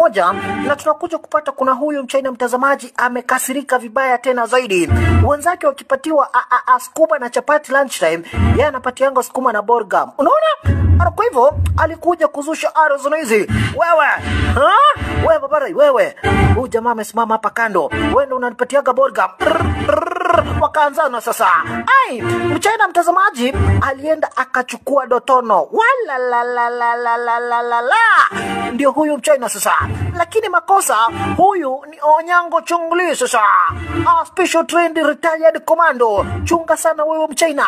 moja na tunakuja kupata kuna huyu mchina mtazamaji amekasirika vibaya tena zaidi wenzake wakipatiwa a- a- a- skuma na chapati lunchtime yeye anapatianga skuma na borgam unaona Ara, kwa hivyo alikuja kuzusha arozono hizi wewe ha? wewe babarai wewe huyu jamaa amesimama hapa kando wewe ndo unanipatiaga borgam wakaanzana sasa ai mchina mtazamaji alienda akachukua dotono walalalalalalalalala ndio huyu mchina sasa lakini makosa huyu ni onyango chungli sasa a special trained retired commando chunga sana wewe mchina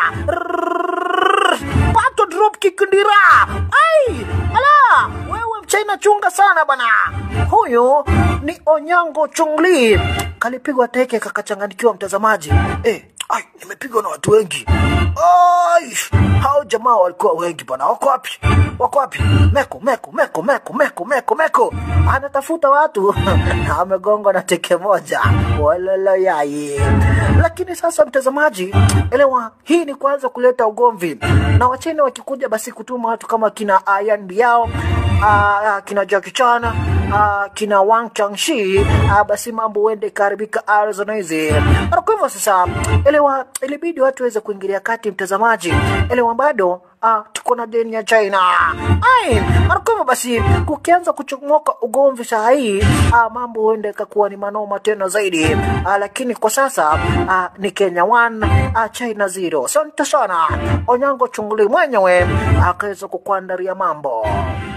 pato drop kick ndira ai ala wewe mchina chunga sana bana huyu ni onyango chungli kalipigwa teke kakachanganikiwa mtazamaji eh, ai nimepigwa na watu wengi ai hao jamaa walikuwa wengi bana wako wapi wako wapi meko meko meko meko meko meko meko anatafuta watu amegongwa na teke moja walala yai lakini sasa mtazamaji elewa hii ni kuanza kuleta ugomvi na wachina wakikuja basi kutuma watu kama kina ayan biao uh, kina Jackie Chan uh, kina Wang Changshi uh, basi mambo huende ikaharibika Arizona hizi. Na Kwa hivyo sasa, elewa, ilibidi watu waweze kuingilia kati, mtazamaji, elewa bado uh, tuko na deni ya China. Ai, na kwa hivyo basi kukianza kuchomoka ugomvi saa hii uh, mambo huenda ikakuwa ni manoma tena zaidi uh, lakini kwa sasa uh, ni Kenya 1 uh, China 0. Asante sana Onyango Chunguli mwenyewe akaweza kukuandaria mambo.